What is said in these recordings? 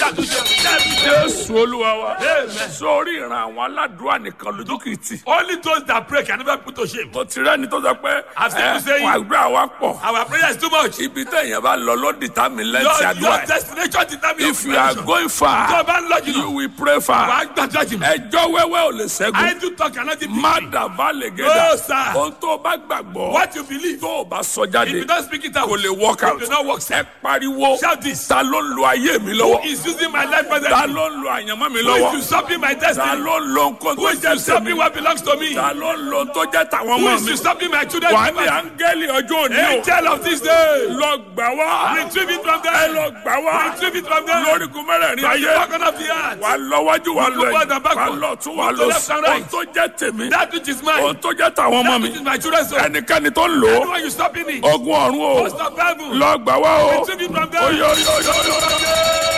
ṣàtúnṣe ṣàtúnṣe. jésù olúwa wa Amen. sórí ìran àwọn aládùúrà nìkan lójú kìí tì Only those that pray can never put to shame. mo ti rẹ́ni tó sọ pé I've seen you saying- wà gbé àwa pọ̀ Our prayer is too much. ibi téèyàn bá lọ ló determine Your, lẹ́ǹtì àdúrà your ẹ̀. destination determines if you are going Tó o far bá ń lọ you jùlọ, will pray wà far á gbàdúrà jùlọ. ẹjọ́ wẹ́wẹ́ ò lè ṣẹ́gun I do talk cannot defeat má me. dàbá lè No, gẹ́dà sir. ohun tó o bá gbàgbọ́ What you believe, tó o bá sọ if jáde you don't speak it out, kò lè work out it will not work. ẹ pariwo Shout this. ta ló ń lo ayé mi Who lọ́wọ́ is using my life ta presently? ló ń lo àyànmọ́ mi Who is lọ́wọ́ usurping my ta destiny? ló ń lo nǹkan Who tó is jẹ́ usurping tèmi what belongs to me? ta ló ń lo tó jẹ́ tàwọn Who ọmọ is mi usurping my children's wà á ní property? áńgẹ́lì ọjọ́ òní o Angel of this day, lọ gbà wá retrieve it from ẹ them. lọ gbà wá Retrieve it from them. lórígun mẹ́rẹ̀ẹ̀rin From the ayé bottom of the earth. wà á lọ wájú wà á lọ Look forward ẹ̀yìn and backward. wà á lọ tún wà á Look to lọ left sí and right. ohun tó jẹ́ tèmi That which is mine. ohun tó jẹ́ tàwọn ọmọ That mi which is my children's own. ẹnikẹ́ni tó ń lò ó Anyone you stopping it? ogun ọ̀run o Host of heaven. lọ gbà wá o Retrieve it from them. oyo oyo oyo oyo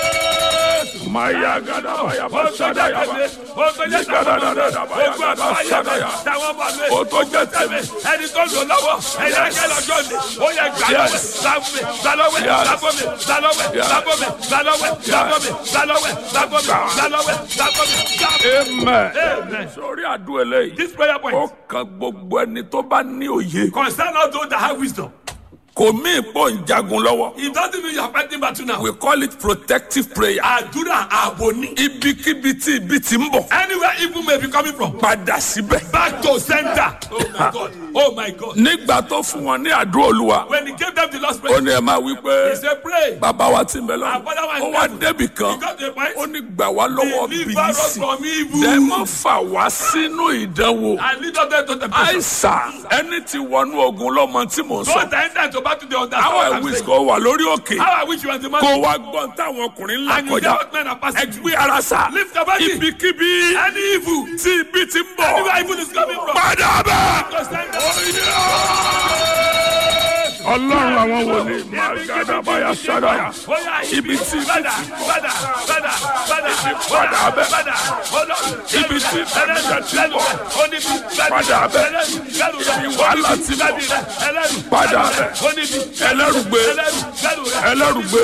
maya gada maya ba sada ya ba gada da da da maya gada sada ya o tó jẹ́ tèmi ẹni tó lò lọ́wọ́ ẹni ẹgbẹ́ lọ́jọ́ ni ó yẹ gbà lọ́wọ́ gbàlọ́wẹ́ gbàlọ́wẹ́ gbàlọ́wẹ́ gbàlọ́wẹ́ gbàlọ́wẹ́ gbàlọ́wẹ́ gbàlọ́wẹ́ gbàlọ́wẹ́ gbàlọ́wẹ́ gbàlọ́wẹ́ amen Amen. sórí àdúrà eléyìí This prayer ó point kan gbogbo ẹni tó bá ní òye concern all those that have wisdom. kò mí ìpò ń jagun lọ́wọ́ It doesn't mean you are fighting battle now. we call it protective prayer Àdúrà ààbò ni. ibikíbi tí ibi ti ń bọ̀ Anywhere evil may be coming from. padà síbẹ̀ Back to center. Oh my God. Oh my God. nígbà tó fún wọn ní àdúrà olúwa When he gave them the last ó prayer, ní ẹ máa wí pé he said, pray. bàbá wa ti ń bẹ lọ́wọ́ Our Father who ó is wá in débì He kan got to a point. ó ní gbà wá lọ́wọ́ Deliver us bìlísì from evil. dẹ́mọ̀ fà wá sínú ìdánwò And lead us them to temptation. àìsàn ẹni tí wọnú ogun lọ́mọ tí mò ń sọ Don't enter to battle the understand. àwọn what I'm ẹ̀wí saying. kò wà lórí òkè How I wish you were the man. kó wá gbọ́n táwọn ọkùnrin ńlá And you kọjá get men are passing through. ẹgbẹ́ ara sà Lift your body. ibikíbi Any evil. tí ibi ti ń bọ̀ Anywhere evil is coming from. padà bẹ́ẹ̀. To center. ọlọ́run àwọn wòlíì máa gàdá báyà sádàyà ibi tí Bada, bada, bada, bada, padà bẹ́ẹ̀. bada. Ibi tí ìbànújẹ́ ti ń bọ̀. Padà Padà bẹ́ẹ̀. Ibi wàhálà ti ń bọ̀. Padà bẹ́ẹ̀. Ẹlẹ́rùgbé. Ẹlẹ́rùgbé.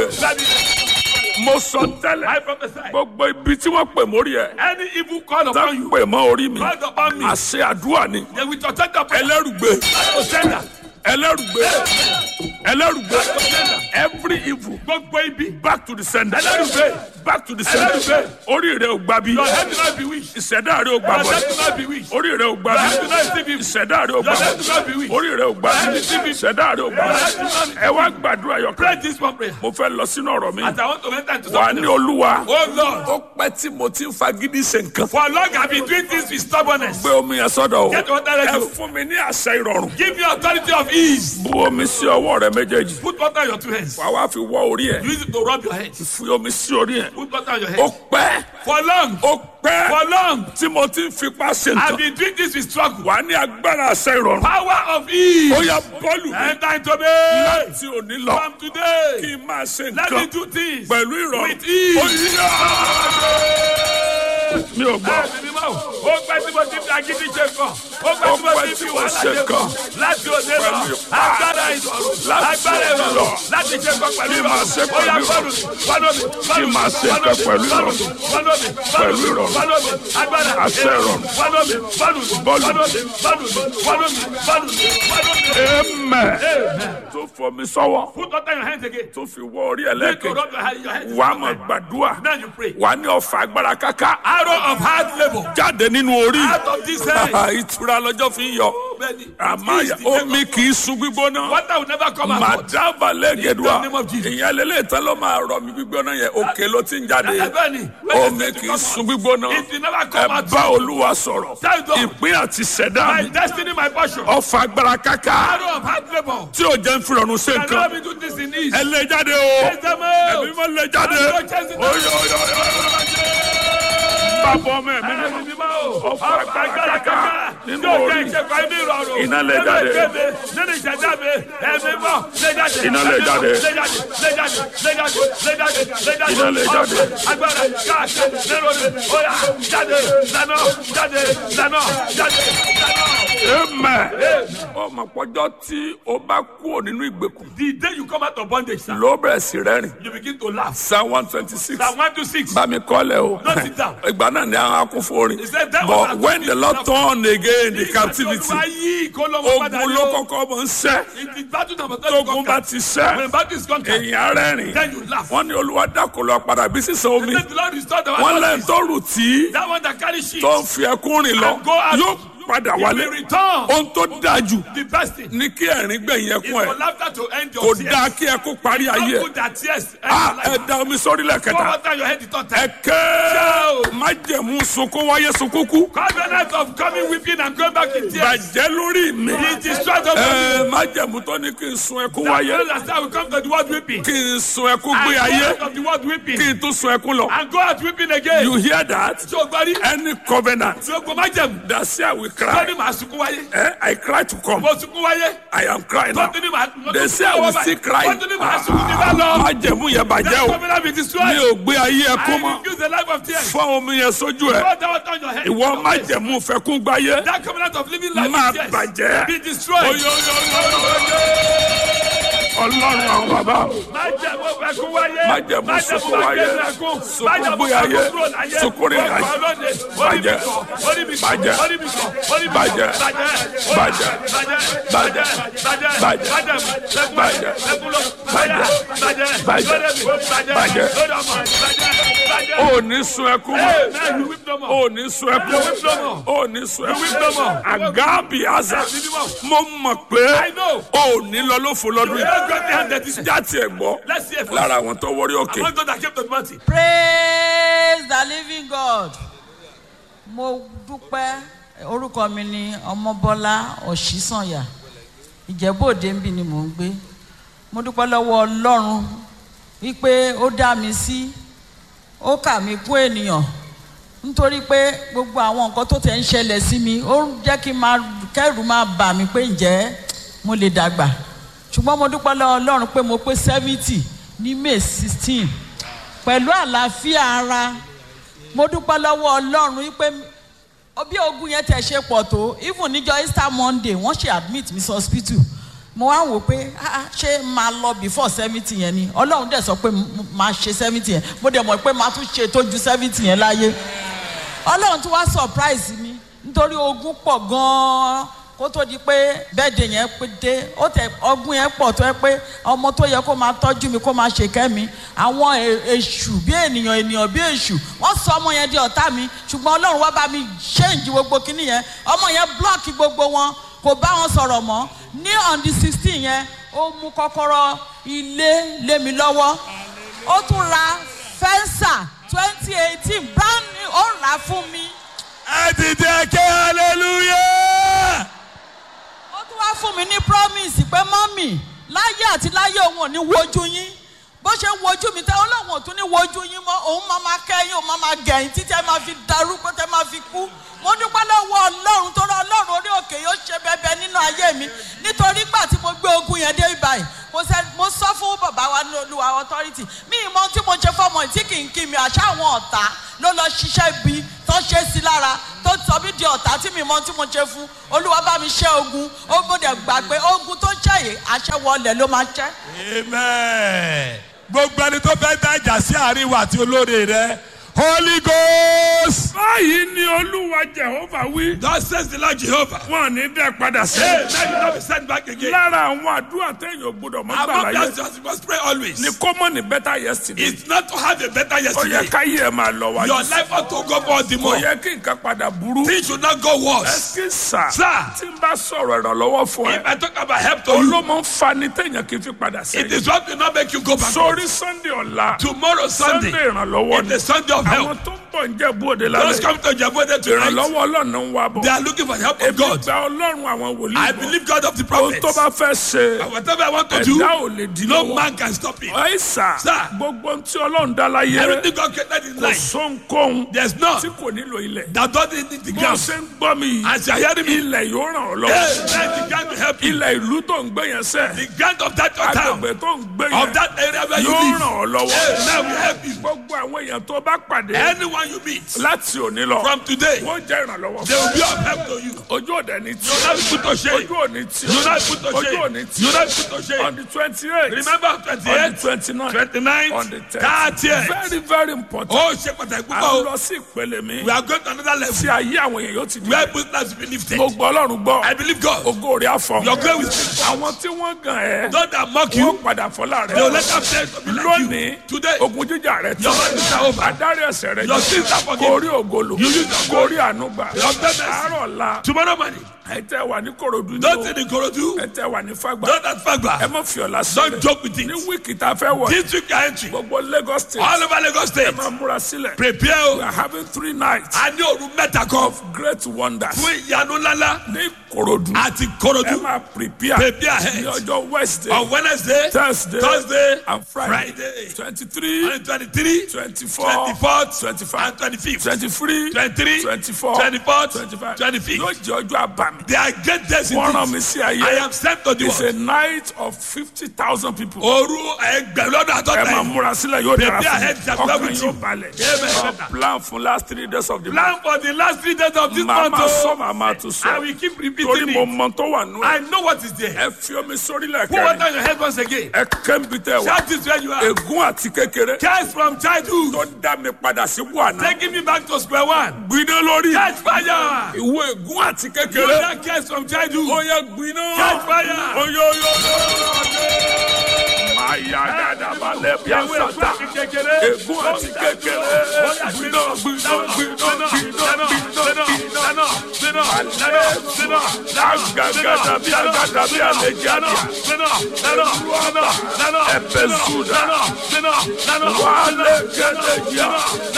mo sọ tẹ́lẹ̀ I prophesy. gbogbo ibi tí wọ́n pè mórí ẹ̀ Any evil call tá upon you, pè mọ́ orí mi called upon me, àṣẹ àdúrà ni they will protect your prayer. ẹlẹ́rùgbé To center. ẹlẹ́rùgbé ẹlẹ́rùgbé To center. every evil Gbogbo ibi. back to the sender Ẹlẹ́rùgbé. back to the sender Ẹlẹ́rùgbé. orí rẹ̀ ò gbà bí Your head will not be weak. ìṣẹ̀dá rẹ̀ ò gbà Your bọ̀ head will not be weak. orí rẹ̀ ò gbà Your bí head will not receive evil. ìṣẹ̀dá rẹ̀ ò Your gbà head bọ̀ will not be weak. orí rẹ̀ ò gbà bí ìṣẹ̀dá rẹ̀ ò gbà bọ̀ ẹ wá gbàdúrà yọkàn Pray this one prayer. mo fẹ́ lọ sínú ọ̀rọ̀ mi As I want to enter into wà á something. ní olúwa Oh Lord. ó pẹ́ tí mo ti ń fagídí ṣe nǹkan For long I've been doing things with stubbornness. gbé omi yẹn sọ́dọ̀ o Get water ready. ẹ fún mi ní àṣẹ ìrọ̀rùn Give me authority of ease. bu omi sí ọwọ́ rẹ méjèèjì Put water on your two hands. wà wá fi wọ́ orí ẹ̀ Use it to rub your head. fi omi sí orí ẹ̀ Put water on your ó head. pẹ́ For long. ó pẹ́ For long. tí mo ti ń fipá ṣe I've nǹkan been doing this with struggle. wà á ní agbára àṣẹ ìrọ̀rùn Power of ease. ó yá bọ́ọ̀lù mi Enter into me. láti òní lọ From today. kí n máa ṣe Let me nǹkan do things. pẹ̀lú ìrọ̀rùn With ease. ó yá mi ò gbọ́ Bẹ́ẹ̀ni ni máa ó pẹ́ tí mo ti fi agídí ṣe kàn. Ó pẹ́ tí mo ti fi wàhálà ṣe kàn. Láti òde lọ. Pẹ̀lú ipá. Agbára ìrọ̀rùn. Láti Agbára òde lọ. ìrọ̀rùn. Láti ṣe kàn pẹ̀lú Kí máa ṣe ìrọ̀rùn. Ó yá pẹ̀lú fọ́nù mi. Fọ́nù mi. Kí máa ṣe nǹkan pẹ̀lú ìrọ̀rùn. Fọ́nù mi. Pẹ̀lú ìrọ̀rùn. Fọ́nù mi. Agbára Àṣẹ ìrọ̀rùn. Fọ́nù mi. Fọ́nù mi. Bọ́ọ̀lù. Fọ́nù mi. Fọ́nù mi. Fọ́nù mi. Fọ́nù mi. Fọ́nù mi. amen tó fọ mi sọ́wọ́ Put water in your hands again. tó fi wọ orí Need to ẹlẹ́kẹ̀ rub your hand- your hands. wà á mọ̀ gbàdúrà Now you pray. wà á ní ọ̀fà agbára káká Arrow of hard labour. jáde nínú orí Out of this hand. ìtura lọ́jọ́ fi ń yọ Bẹ́ẹ̀ni. àmàyà Please, the omi kì í sun gbígbóná Water will never come out. màdàbà lẹ́gẹ̀dùà In the name of Jesus. ìyẹn lélẹ̀ tán ló máa rọ mi gbígbóná yẹn òkè ló ti ń jáde Bẹ́ẹ̀ni. omi kì í sun gbígbóná It will never ẹ come out. bá olúwa sọ̀rọ̀ Tell God. ìpín àti ṣẹ̀dá My mi destiny, my portion. ọ̀fà agbára káká Arrow of hard labour. tí ò jẹ́ ń fi rọrùn ṣe Can nǹkan never be do this in ease. ẹ lé jáde o Chase them out. ẹbí mọ lé jáde Àgbo chase them out. oyo oyo oyo bàbá ọmọ ẹ̀mí mímọ́ Ẹ̀mí mímọ́ o. Ọ̀fà Ọ̀fà agbára agbára káká káká. nínú Yóò orí. jẹ́ ìṣẹ́fà inú ìrọ̀rùn. Iná lè Nínú jáde. ẹgbẹ́ mi, Nínú ìṣẹ̀dá mi. Ẹ̀mí mọ́. Lé jáde. Iná lè Ẹ̀mí mọ́. jáde. Lé jáde. Lé jáde. Lé jáde. Lé jáde. Lé jáde. Iná lè jáde. Ọ̀fà agbára káká. Nínú mi. Ó yá. Jáde. Lánà. Jáde. Lánà. Jáde. Lánà. amen ọmọ pọ́jọ́ tí o bá kúrò nínú ìgbèkùn The day you come out of bondage, sir, ló bẹ̀rẹ̀ sí rẹ́rìn you begin to laugh. psalm one twenty six Psalm 126. bá mi kọ́lẹ̀ o Don't sit down. ìgbà náà ni àwọn akún fún orin He said that was but our when the lord turn again the captivity Olúwa yí ìkólọ́wọ́ padà ogun ní ló o. kọ́kọ́ mọ̀ ń sẹ́ It is battle number three tógun bá conquered. ti sẹ́ When battle is conquered, èyàn rẹ́rìn then you laugh. wọ́n ní olúwa dákò lọ padà bí sísan omi Let the Lord restore the wọ́n one lẹ́yìn tó rù tí That one that carry sheep. tó ń fi ẹkún rìn lọ And go out. yóò padà He wálé will return. ohun tó dáa jù The best thing ní kí ẹ̀rín gbẹ̀yìn is ẹkún for ẹ̀ laughter to end kò your tears. dáa kí ẹkún parí ayé Don't ẹ̀ put that tears end Ah, your ẹ life. da omi sórí Pour lẹ́kẹ̀ta water on your head the third time. ẹ̀kẹ́ májẹ̀mú sunkún wáyé sunkún kú Covenant of coming weeping and going back in tears. bàjẹ́ lórí mi He destroyed the ẹ májẹ̀mú tó ní kí n sun ẹkún wáyé That's how we come to the word weeping. kí n sun ẹkún And gbé go ayé out of the word weeping. kí n tún sun ẹkún lọ And go out weeping again. you hear that Tí o gbọ́ rí. any covenant Tí o gbọ́ má jẹ̀mú. that say I will Tó cry ní màá sunkún wáyé. eh, I cry to come Mo sunkún wáyé. I am crying now Tó ní màá. they say I will still cry Tó ní màá sunkún ní bá lọ. májẹ̀mú yẹn bàjẹ́ That o covenant be mi destroyed. ò gbé ayé ẹkún I mọ́ refuse the life of tears. fọ́ omi yẹn sójú ẹ̀ Pour that water on your head. ìwọ májẹ̀mú fẹ́kún gbáyé That covenant of living life máa in tears. bàjẹ́ Be destroyed. ọlọ́run àwọn bàbá Májẹ̀mú ẹkún wáyé. Májẹ̀mú sunkún wáyé. ẹkún. Sunkún Májẹ̀mú gbé ayé. kúrò láyé. Sunkún rìn ayé. Ọkọ̀ lóde. Bàjẹ́. Orí mi kọ̀. Bàjẹ́. Orí mi kọ̀. Orí mi kọ̀. Bàjẹ́. Bàjẹ́. Bàjẹ́. Bàjẹ́. Bàjẹ́. Bàjẹ́. Bàjẹ́. Májẹ̀mú. Ẹkún Bàjẹ́. Ẹkún lọ. Bàjẹ́. Bàjẹ́. Bàjẹ́. Lórí mi. Bàjẹ́. Bàjẹ́. Lórí ọmọ. Bàjẹ́. Bàjẹ́. ò ní sun ẹkún mọ́ Hey, man, you weep no more. ò ní sun ẹkún You weep no more. ò ní sun You weep no ẹkún more. àgábì àzà Hey, minimum. mo mọ̀ pé I know. ò ní lọ lófo lọ́dún You don't get the hand that is- yìí jáde ẹ̀ gbọ́ Let's see it first. lára àwọn tó wọrí òkè Among those that came to the mountain. praise the living god mo dúpẹ́ orúkọ mi ni ọmọbọ́lá ọ̀ṣísànyà ìjẹ́bòde ń bì ni mò ń gbé mo dúpẹ́ lọ́wọ́ ọlọ́run wípé ó dá mi sí ó kà mí kún ènìyàn nítorí pé gbogbo àwọn nǹkan tó tẹ̀ ń ṣẹlẹ̀ sí mi ó ń jẹ́ kí n máa kẹ́rù máa bà mí pé ǹjẹ́ mo lè dàgbà ṣùgbọ́n mo dúpẹ́ lọ́wọ́ ọlọ́run pé mo pé seventy ní may sixteen pẹ̀lú àlàáfíà ara mo dúpẹ́ lọ́wọ́ ọlọ́run wípé bí ogun yẹn tẹ̀ ṣe pọ̀ tó even níjọ́ easter monday wọ́n ṣe admit mi sí hospital mo wá wò pé ah, ah, ṣé máa lọ before seventy yẹn ni ọlọ́run dẹ̀ sọ pé m- máa ṣe seventy yẹn mo dẹ̀ mọ̀ pé máa tún ṣe tó ju seventy yẹn láyé ọlọ́run tún wá surprise mi nítorí ogun pọ̀ gan-an kó tó di pé bẹ́ẹ̀dẹ̀ yẹn pé dé ó tẹ ọgbọ́n yẹn pọ̀ tó yẹ pé ọmọ tó yẹ kó máa tọ́jú mi kó máa ṣe kẹ́mi àwọn è- èṣù bí ènìyàn ènìyàn bí èṣù wọ́n sọ ọmọ yẹn di ọ̀tá mi ṣùgbọ́n ọlọ́run wá bá mi change gbogbo kinní yẹn ọmọ yẹn block gbogbo wọn kò bá wọn sọ̀rọ̀ mọ́ ní on the sixteen yẹn ó mú kọ́kọ́rọ́ ilé lé mi lọ́wọ́ ó tún ra fẹ́ńsà twenty eighteen brand new ó rà á fún mi. ẹ dìde kí hallelujah. ó tún wá fún mi ní promise pé mọ́mì láyé àti láyé òun ò ní wojú yín bó ṣe ń wojú mi tẹ́ ọlọ́run ò tún ní wojú yín mọ́ òun máa ma kẹ́yìn òun máa ma gẹ̀yìn títí ẹ máa fi darúgbó tẹ́ máa fi kú mo dúpẹ́ lọ́wọ́ ọlọ́run tó rọ ọlọ́run orí òkè yóò ṣe bẹbẹ nínú ayé mi nítorí gbà tí mo gbé ogun yẹn dé ibàyìí mo sẹ mo sọ fún bàbá wa ní olúwa authority mi ìmọ̀ tí mo ṣe fọmọ tí kì í kí mi àṣà àwọn ọ̀tá ló lọ ṣiṣẹ́ ibi tó ṣe sí lára tó sọ mí di ọ̀tá tí mi mọ̀ tí mo ṣe fún olúwa bá mi ṣẹ́ ogun ó gbọ́dọ̀ gbà pé ogun tó ṣẹ́ yìí àṣẹ wọlé ló máa ṣẹ́. amen. gbogbo ẹni tó fẹ́ dájà sí àárín wa àti olóore rẹ holy ghost. báyìí ni olúwa jehova wí thus says the lord jehovah. wọn ò ní dẹ́ padà sí hey let me not be sent back again. lára àwọn àdúrà téèyàn ò gbọdọ̀ mọ́ gbà among láyé us just you must pray always. ni kọ́mọ̀ ní better yesterday it's not to have a better ó yẹ yesterday. káyé ẹ máa lọ wájú your life ought to go forward the kò more. yẹ kí nǹkan padà burú things should not go worse. ẹsì sà Sir. tí n bá sọ̀rọ̀ ìrànlọ́wọ́ fún if ẹ i talk about help to you olómọ ń fa ni téèyàn kì í fi padà it sẹ́yìn is what will not make you go back. sórí sunday ọ̀la tomorrow sunday sunday ìrànlọ́wọ́ is ni the sunday of àwọn help. tó ń bọ̀ ń jẹ́ bóde those lálẹ́ come to jabode tonight. ìrànlọ́wọ́ ọlọ́run ń wá bọ̀ they are looking for the help of èmi God. gba ọlọ́run àwọn wòlíì I bọ̀ believe God of the ohun prophets. tó bá fẹ́ ṣe And whatever I want to do, ẹ̀dá ò lè di no lọ́wọ́ man can stop it. ẹ̀sà Sir. gbogbo ohun tí ọlọ́run dá láyé Everything God created in kò life, sóńkóhun there's none tí kò nílò ilẹ̀ that doesn't need the bó ground. ṣe ń gbọ́ mi yìí As you are hearing me, ilẹ̀ yóò ràn ọ́ hey, lọ́wọ́ let the ground to help you. ilẹ̀ ìlú tó ń gbé yẹn sẹ́ The ground of that your town, agbègbè tó ń gbé of yẹn that area where you yóò live, ràn ọ́ lọ́wọ́ hey, now we help you. gbogbo àwọn èèyàn tó bá pàdé Anyone Anyone you meet láti òní lọ from today, wọ́n jẹ́ ìrànlọ́wọ́ they will be of help to you. ojú òde ní tí You will not be put to shame. ojú òní tí You will not be put to ojú òní shame. tí You will not be put to on shame. the twenty eight Remember on the 28th, twenty nine 29th, on the 30th. very very important Ó ṣe pàtàkì a púpọ̀ ń o. lọ sí ìpele mi We are going to another level tí ayé àwọn èèyàn yóò ti di where business will be lifted. mo gbọ́ ọlọ́run gbọ́ I believe God. ògo rẹ̀ àfọ̀ Your glory will speak. àwọn tí wọ́n gàn ẹ́ Those that mock wọ́n you, padà fọlá they will rẹ̀ let them say to be like lónìí you. Today, ogun jíjà rẹ̀ your life is over. adarí ẹsẹ̀ rẹ̀ Your sins are forgiven. kórí ògolo You use your kórí ànúgbà Your goodness. àárọ̀ la Tomorrow morning, ẹ tẹ́ wà ní korodu ní those o in Ikorodu, ẹ tẹ́ wà ní fagbá those at ẹ Fagba, má fi ọ̀la don't sílẹ̀ joke with ní it. wíìkì tá a fẹ́ wọ̀ This week you are entering. gbogbo Lagos state All over Lagos State, ẹ máa múra sílẹ̀ prepare we o. are having three nights A ní òru mẹ́ta kan great wonders fún ìyanu ńláńlá ní korodu àti ẹ Ikorodu. máa prepare Prepare ní ahead. ọjọ́ wednesday On Wednesday, thursday Thursday, and friday Friday, twenty three on 23, twenty four 24th, twenty five and 25th. twenty three 23, twenty four 24th, twenty five 25th. yóò jẹ́ ọjọ́ àbàmì They are great days wọ́n rán indeed. mi sí I ayé am sent to the it's a world. night of fifty thousand people Òru ẹgbẹ̀rún lọ́dún ẹ àtọ́ta máa yìí. múra sílẹ̀ yóò dára Prepare fún ahead, mi shall go ọkàn with yóò you. balẹ̀ Amen. Our plan for last three days of the month Plan for the last three days of this màá month. máa sọ oh. màá máa tún I sọ will keep torí repeating mo it. mọ tó wà nù ẹ I know what is there. ẹ fi omi sórí Put lẹ́kẹ̀rẹ́ water on your head once again. ẹ kẹ́ńbi tẹ wá Shout this where you are. ègún àti kékeré Curse from childhood. tó dá mi padà sí buhana Taking me back to square one. gbiná lórí Catch fire. ìwé ègún àti You kékeré that curse from childhood. ó yẹ gbiná Catch fire. oyoyo máa yá dáadáa balẹ̀ bí Ewé àṣàtà ẹ̀kọ́ àti kékeré. ègún àti kékeré gbiná gbiná gbiná gbiná gbiná gbiná agagada bí agada bí àlejò àdìyà ẹ̀fẹ̀ zúdà wàhálẹ̀ gẹ́gẹ́ yá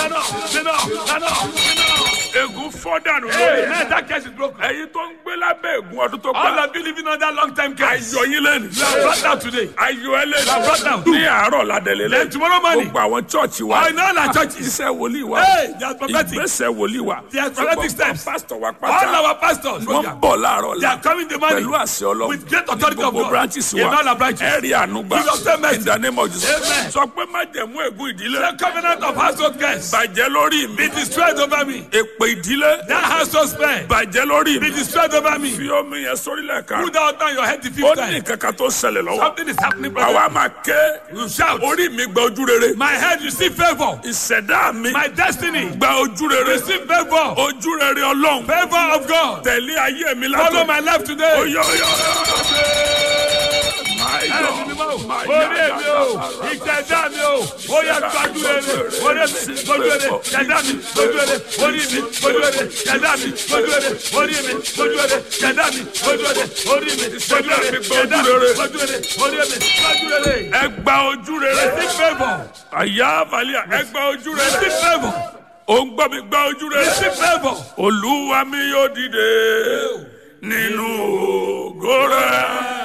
ègún fọ́dànù lórí ẹ̀. ẹ̀yin tó ń gbé lábẹ́ ègún ọdún tó All pa of you living under long time curse. ayọ̀ yín lẹ́nu You are brought down today. ayọ̀ ẹ lẹ́nu You are brought down. ní àárọ̀ ládẹ́lẹ́ Then lẹ́nu tomorrow morning. gbogbo àwọn chọ́ọ̀chì wa Oh, in all our churches. iṣẹ́ wòlíì wa Hey, they are prophetic. ìgbésẹ̀ wòlíì wa They are prophetic gbogbo steps. pásítọ̀ wa All pátá our pastors. wọ́n bọ̀ láàárọ̀ They la are coming the morning. pẹ̀lú àṣẹ ọlọ́run With great authority ní of gbogbo God. branches In wa all our branches. ẹ̀rí ànúgbà Jesus say mercy. in the name of Jesus Amen. sọ pé má jẹ̀mú ègún ìdílé The covenant of household curse. bàjẹ́ lórí mi Be destroyed over me. èpè ìdílé That household spell. bàjẹ́ lórí Be mi destroyed over me. fi omi yẹn sórílẹ̀ kan Put that on your head the ó fifth ní time. kankan tó ṣẹlẹ̀ lọ́wọ́ Something is happening, brother. àwa máa ké You shout. orí mi gba ojú rere My head receive favor. ìṣẹ̀dá mi My destiny gba ojú rere receive favor. ojú rere ọlọ́run Favor of God. tẹ̀lé ayé mi Follow látọ̀ my life today. oyè oyè my God my Orí èmi o, God ìjẹ̀dá mi o, ó yẹ gbájú rere, orí mi gbójú rere, jẹ̀dá mi gbójú rere, orí mi gbójú rere, jẹ̀dá mi gbójú rere, orí mi gbójú rere, jẹ̀dá mi gbójú rere, orí mi gbójú rere, jẹ̀dá mi gbójú rere, orí mi gbójú rere. ẹ gba ojú rere Receive favour, àyà àbálẹ̀ ẹ gba ojú rere receive favour, ó ń gbọ́ mi gba ojú rere receive favour. olúwa mi yóò dìde nínú ògo rẹ̀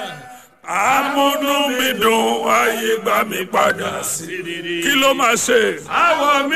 amúnú mi dùn ayé gbà mí padà sí kí ló máa ṣe. Àwọ̀ mi